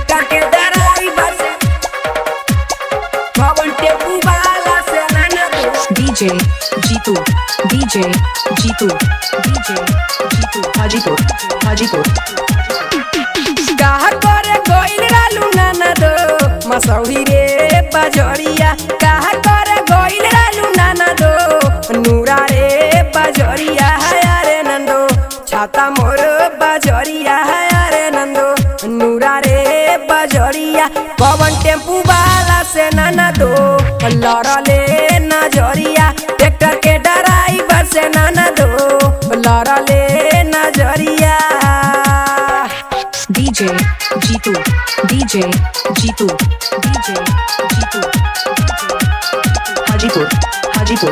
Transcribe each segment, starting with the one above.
Tractor के driver से कौन टेम्पू वाला से नाना दो DJ Jitu DJ Jitu DJ Jitu Hajipur Hajipur कहा करे गइल रालू नाना दो मसौरी रे बजरिया कहा करे गइल रालू नाना दो नूरा रे बजरिया है अरे नंदो छाता मोर बजरिया है अरे नंदो नूरा रे बजरिया पवन टेम्पू वाला से नाना दो लड़ले नजरिया ट्रैक्टर के ड्राइवर से नाना दो लड़ले नजरिया DJ Jitu DJ Jitu DJ Jitu Hajipur Hajipur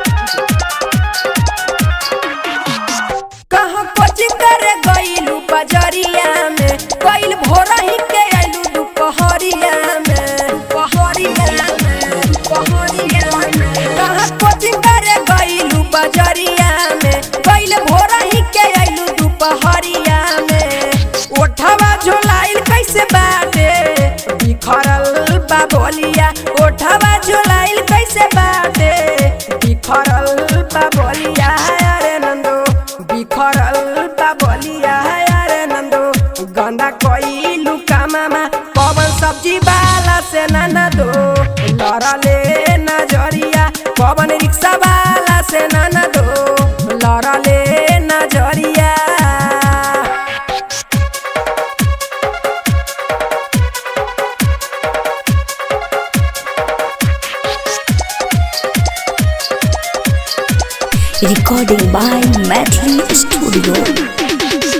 कहाँ कोचिंग करे गइलू बजरिया में गइल भोरा ही के आइलू दुपहरिया में दुपहरिया में दुपहरिया में कहाँ कोचिंग करे गइलू बजरिया में गइल भोरा ही के आइलू दुपहरिया में ओठवा झोलाइल कैसे बाटे बिखरल बा बोलिया ओठवा झोलाइल कैसे बाटे बिखरल बा बोलिया अरे नंदो बिखरल बा बोलिया अरे नंदो गंदा कोइलू कामामा पवन सब्जी वाला से नाना दो लड़ले नजरिया पवन रिक्शा वाला से नाना दो लड़ले नजरिया Recording by Metri Studio.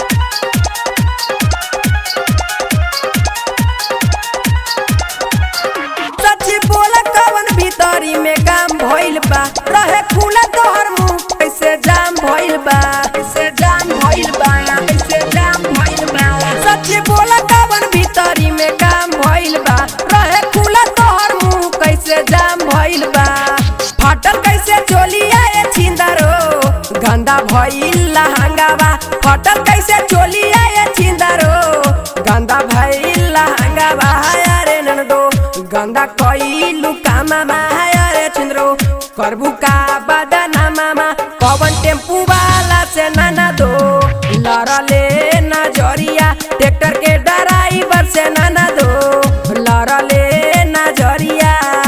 सच्ची बोला कवन भीतरी में काम भइल बा रहे खुला तोहर मुंह कैसे जाम भइल बा कैसे जाम भइल बा कैसे जाम भइल बा सच्ची बोला कवन भीतरी में काम भइल बा रहे खुला तोहर मुंह कैसे जाम भइल बा फाटल कैसे चोलिया ए छिंदरो गंदा भइल लहंगावा फाटल कैसे चोलिया ए छिंदरो गंदा भइल लहंगावा अरे ननदो गंदा कइलू कामामा अरे छिंदरो करबू का बदना मामा पवन टेम्पू वाला से नाना दो लड़ले नजरिया ट्रैक्टर के ड्राइवर से नाना दो लड़ले नजरिया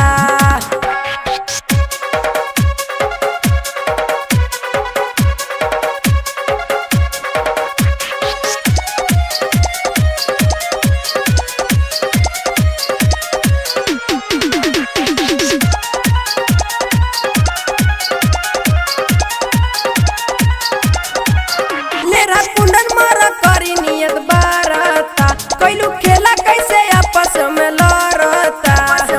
लेरा कुंडन मारा करी नियत बारता कैलू खेला कैसे आपस में लड़ता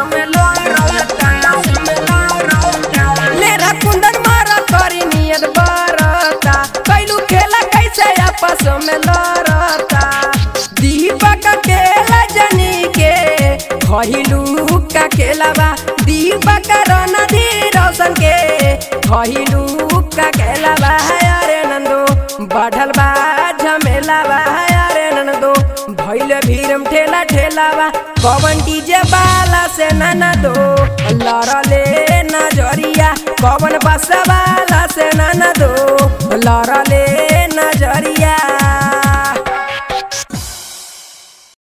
लेरा कुंडन मारा करी नियत बारता कैलू खेला कैसे आपस में लड़ता दीपक केला जनी के खहिलू का खेलावा दीपक रणधी रोशन के खहिलू का खेलावा अरे नंदो बढ़ल बा झमेलावा अरे नंदो भैल भीरम ठेला ठेलावा कवन डीजे बाला से नाना दो लड़ले नजरिया कवन बस वाला से नाना दो लड़ले नजरिया